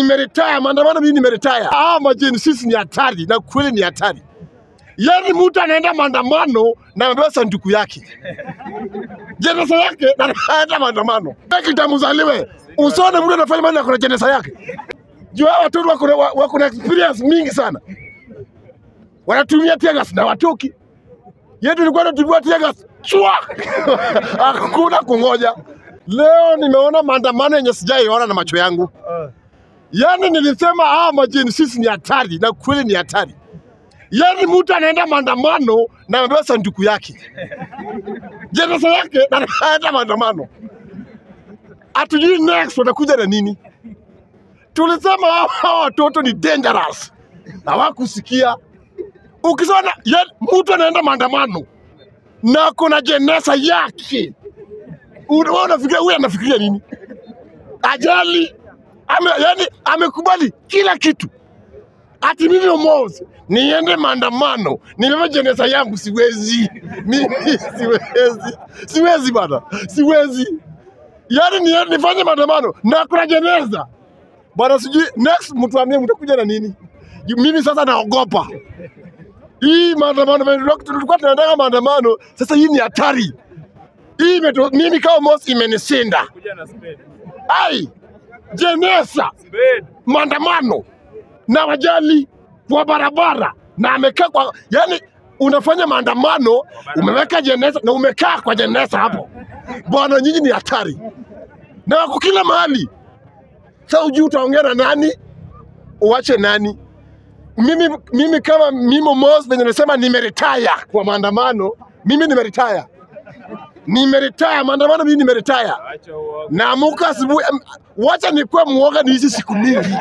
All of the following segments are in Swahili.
nimeretire, maandamano mimi nimeretire. Ah, majini sisi ni hatari na kweli ni hatari. Yaani mtu anaenda maandamano na amebeba sanduku yake jeneza yake na anaenda maandamano. Kitamzaliwe usione mtu anafanya maana kuna jeneza yake. Juu hao watoto wako na- wako na experience mingi sana, wanatumia tear gas na watoki. Yetu ilikuwa tunatumia tear gas chwa, hakuna kungoja. Leo nimeona maandamano yenye sijaiona na macho yangu. Yaani nilisema ah, majini sisi ni hatari na kweli ni hatari. Yaani mtu anaenda maandamano na amebeba sanduku yake jeneza yake na anaenda maandamano, hatujui next watakuja na nini. Tulisema hao hao watoto ni dangerous, hawakusikia. Ukisema yaani mtu anaenda maandamano na kuna jeneza yake, una- wewe unafikiria huyu anafikiria nini? Ajali ame, yani amekubali kila kitu ati mimi Omozi niende maandamano nibebe jeneza yangu, siwezi mimi, siwezi, siwezi bana, siwezi. Yani ni, nifanye maandamano na kuna jeneza bana, sijui next mtu ambie mtakuja na nini? Ju- Mimi sasa naogopa hii maandamano, venye tulikuwa tulikuwa tunataka maandamano, sasa hii ni hatari hii imeto, mimi kama Omozi imenisinda. Kuja na spade. Ai, jeneza Spade. maandamano na wajali kwa barabara na amekaa kwa yani, unafanya maandamano umeweka jeneza na umekaa kwa jeneza hapo bwana, nyinyi ni hatari na wako kila mahali. Sasa ujui utaongea na nani, uache nani? Mimi, mimi kama mimi Mos venye nasema nimeretire kwa maandamano, mimi nimeretire, nimeretire maandamano, mimi nimeretire. Acha uoga. Naamuka asubuhi, em, wacha nikuwe mwoga niishi siku mingi.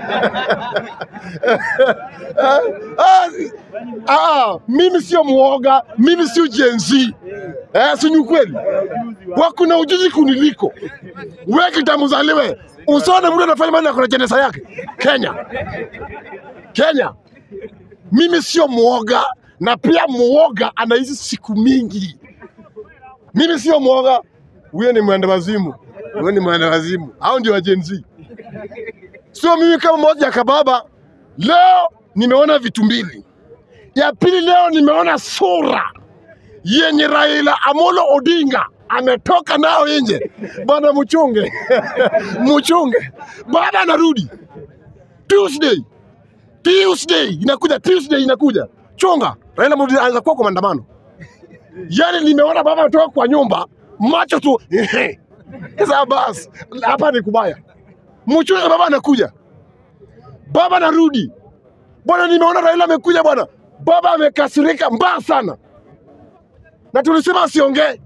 Ah, ah, mimi sio mwoga, mimi sio Gen Z. Eh, si ni ukweli? Wakuna ujuzi kuniliko. Wewe kitamzaliwe, usione mtu anafanya mambo kuna jeneza yake. Kenya, Kenya, mimi sio mwoga, na pia mwoga anaishi siku mingi. Mimi sio mwoga, huyo ni mwenda wazimu, huyo ni mwenda wazimu. Hao ndio wa Gen Z. Sio mimi kama moja ya kababa. Leo nimeona vitu mbili. Ya pili, leo nimeona sura yenye Raila Amolo Odinga ametoka nao nje. Bwana mchunge, mchunge, baba anarudi Tuesday, Tuesday inakuja, Tuesday inakuja, chunga. Raila Amolo Odinga anaweza kuwa kwa maandamano. Yani nimeona baba ametoka kwa nyumba, macho tu ehe. Sasa basi, hapa ni kubaya. Mchunge, baba anakuja, baba anarudi. Bwana, nimeona Raila amekuja bwana, baba amekasirika mbaya sana, na tulisema asiongee,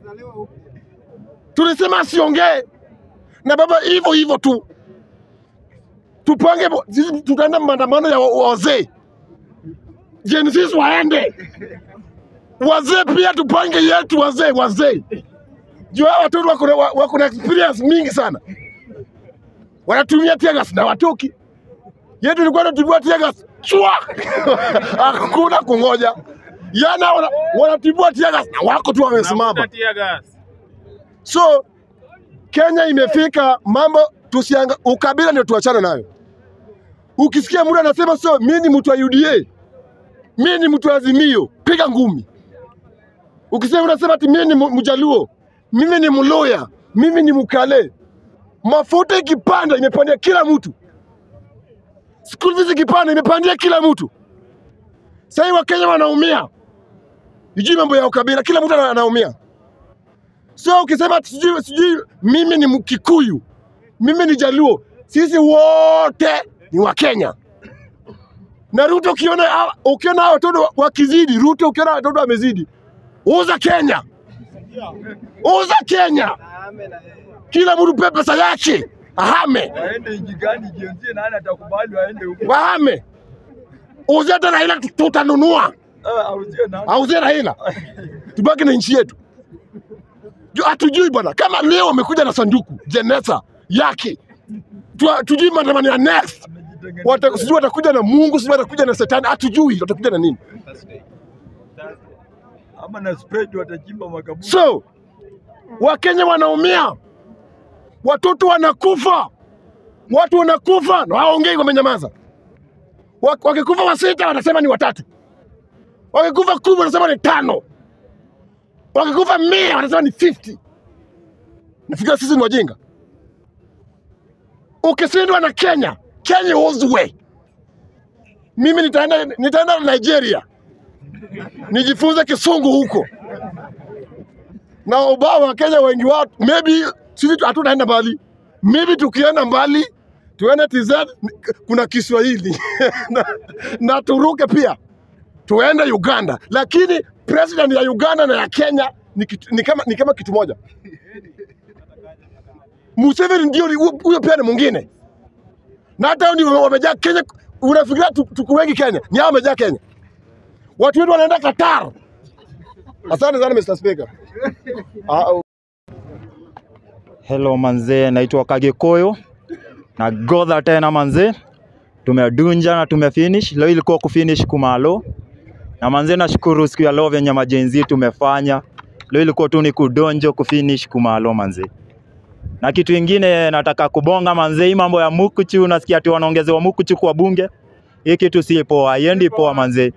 tulisema asiongee, na baba hivyo hivyo tu. Tupange, bo- sisi tutaenda maandamano ya wa- wazee, Gen Z waende wazee pia tupange yetu wazee wazee juu hao watoto wako na- wa- wako na experience mingi sana wanatumia tear gas na watoki yetu ilikuwa tunatumia tear gas chwa hakuna kungoja yana wana, wanatibua tear gas na wako tu wamesimama Navuta tear gas. so Kenya imefika mambo tusianga, ukabila ndio tuachane nayo. Ukisikia mtu anasema so, mimi ni mtu wa UDA, mimi ni mtu wa Azimio, piga ngumi. Ukisema unasema ati mimi ni mu- Mjaluo, mimi ni Mluya, mimi ni Mkale, mafuta ikipanda imepandia kila mtu, school fees ikipanda imepandia kila mtu. Sasa hivi Wakenya wanaumia, ijui mambo ya ukabila, kila mtu ana- anaumia. So ukisema ati sijui sijui mimi ni Mkikuyu, mimi ni Jaluo, sisi wote ni Wakenya. Na Ruto ukiona hawa- ukiona hao watoto wakizidi, Ruto ukiona watoto wamezidi, uza Kenya, uza Kenya, kila mtu pe pesa yake ahame, waende nchi gani jienzie, nani atakubali waende huko? wahame, uze hata Raila tu- tutanunua, Ah, auzie nani? auzie Raila, tubaki na nchi yetu. Ju- Hatujui bwana, kama leo wamekuja na sanduku jeneza yake, Tu- tujui maandamano ya next Amejitengenezea. Wata- sijui watakuja na Mungu, sijui watakuja na Shetani, hatujui watakuja na nini. ama na spade watachimba makaburi. So Wakenya wanaumia, watoto wanakufa, watu wanakufa na hawaongei, wamenyamaza. Wa- Wakikufa wasita wanasema ni watatu, wakikufa kumi wanasema ni tano, wakikufa mia wanasema ni 50. Nafikiri sisi ni wajinga. Ukishindwa na Kenya, Kenya uzwe. Mimi nitaenda nitaenda Nigeria nijifunze kisungu huko, na ubao wa Kenya wengi wao, maybe sisi tu- hatutaenda mbali, maybe tukienda mbali tuende TZ, kuna Kiswahili na, na turuke pia tuende Uganda, lakini president ya Uganda na ya Kenya ni, kitu, ni, kama, ni kama kitu moja. Museveni ndio ni- huyo pia ni mwingine, na hata hao ndio wamejaa Kenya. Unafikiria tu- tuko wengi Kenya? Ni hao wamejaa Kenya, watu wetu wanaenda Qatar. Asante sana Mr. Speaker. Ah, Hello manzee, naitwa Kagikuyu na godha tena manzee, tumedunja na tumefinish. Leo ilikuwa kufinish kumalo na manzee, nashukuru siku ya leo venye majenzi tumefanya. Leo ilikuwa tu ni kudonjo kufinish kumalo manzee. Na kitu ingine nataka kubonga manzee, hii mambo ya mukuchu, nasikia ati wanaongezewa mukuchu kwa bunge. Hii kitu si poa, haiendi poa manzee,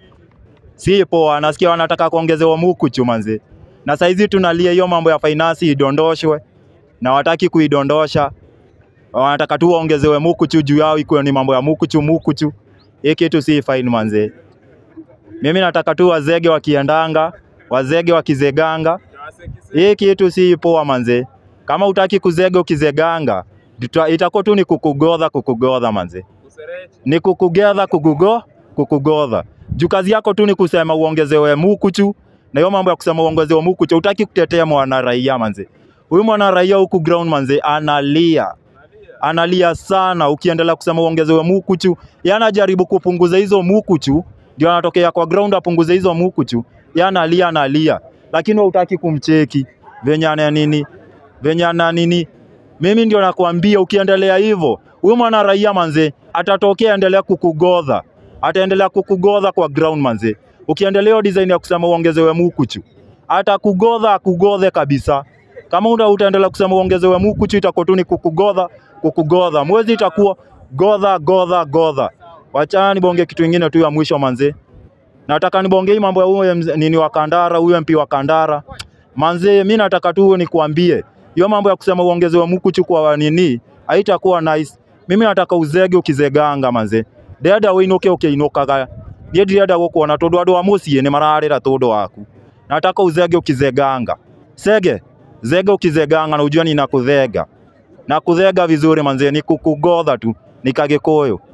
si poa. Nasikia wanataka kuongezewa mukuchu manzee, na saizi tunalia hiyo mambo ya finance idondoshwe na wataki kuidondosha, wanataka tu waongezewe mukuchu juu yao, ikuwe ni mambo ya mukuchu mukuchu. Hii kitu si fine manze. Mimi nataka tu wazege wakiendanga, wazege wakizeganga. Hii kitu si poa manze. Kama utaki kuzega ukizeganga, tuta- itakuwa tu ni kukugodha kukugodha manze, ni kukugedha kukugo kukugodha. Juu kazi yako tu ni kusema uongezewe mukuchu, na hiyo mambo ya kusema uongezewe mukuchu, utaki kutetea mwana raia manze. Huyu mwana raia huku ground manze analia analia sana, ukiendelea kusema uongezewe mukuchu, yeye anajaribu kupunguza hizo mukuchu, ndio anatokea kwa ground apunguze hizo mukuchu, yeye analia analia, lakini wewe hutaki kumcheki venye ana nini venye ana nini. Mimi ndio nakwambia, ukiendelea hivyo, huyu mwana raia manze atatokea, endelea kukugodha, ataendelea kukugodha kwa ground manze. Ukiendelea hiyo design ya kusema uongezewe mukuchu, atakugodha akugodhe kabisa. Kama uta utaendelea kusema uongezewe mukuchu, itakuwa tu ni kukugodha kukugodha, mwezi itakuwa godha godha godha. Wachana nibonge kitu ingine tu ya mwisho manze, nataka nibonge hii mambo ya huyo mz- nini wa Kandara, huyo MP wa Kandara manze, mi nataka tu nikuambie hiyo mambo ya kusema uongezewe mukuchu kwa nini haitakuwa nice. Mimi nataka uzege ukizeganga manze, ndenda winuke ukiinukaga niĩ ndirenda gũkuona tondũ andũ a mũciĩ nĩ mararĩra tũndũ waku nataka uzege ukizeganga sege zege ukizeganga na ujua ninakuthenga na kuthenga vizuri manze ni kukugodha tu ni kagikuyu